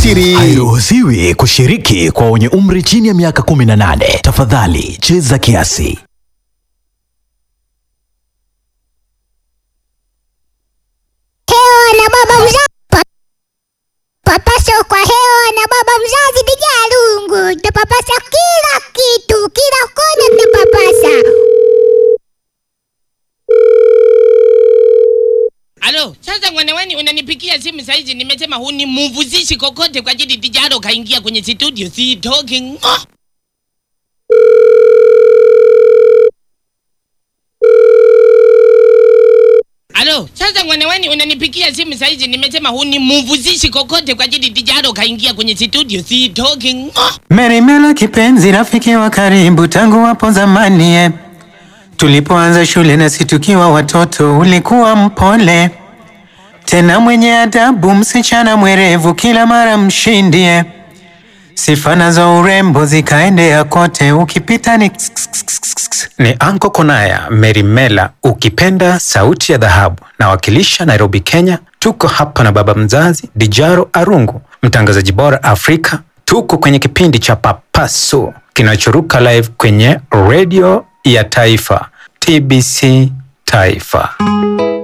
siri. Hairuhusiwi kushiriki kwa wenye umri chini ya miaka 18. Tafadhali cheza kiasi. hewa na baba mzazi pa, papasa kwa hewa na baba mzazi Dijalungu, tapapasa kila kitu, kila kona tapapasa. Alo, sasa mwanawani unanipigia simu saizi, nimesema hunimuvuzishi kokote kwa ajili Dijaro kaingia kwenye studio, si talking. Oh! Alo, sasa mwanawani unanipigia simu saizi, nimesema hunimuvuzishi kokote kwa ajili Dijaro kaingia kwenye studio, si talking. Oh! Merimela kipenzi, rafiki wa karibu tangu hapo zamani eh. Tulipoanza shule nasi tukiwa watoto, ulikuwa mpole tena mwenye adabu, msichana mwerevu, kila mara mshindi eh. Sifa nazo urembo zikaendea kote, ukipita ni ni Anko Konaya Merimela, ukipenda sauti ya dhahabu, nawakilisha Nairobi, Kenya. Tuko hapa na baba mzazi Dijaro Arungu, mtangazaji bora Afrika. Tuko kwenye kipindi cha Papaso kinachoruka live kwenye redio ya taifa TBC Taifa.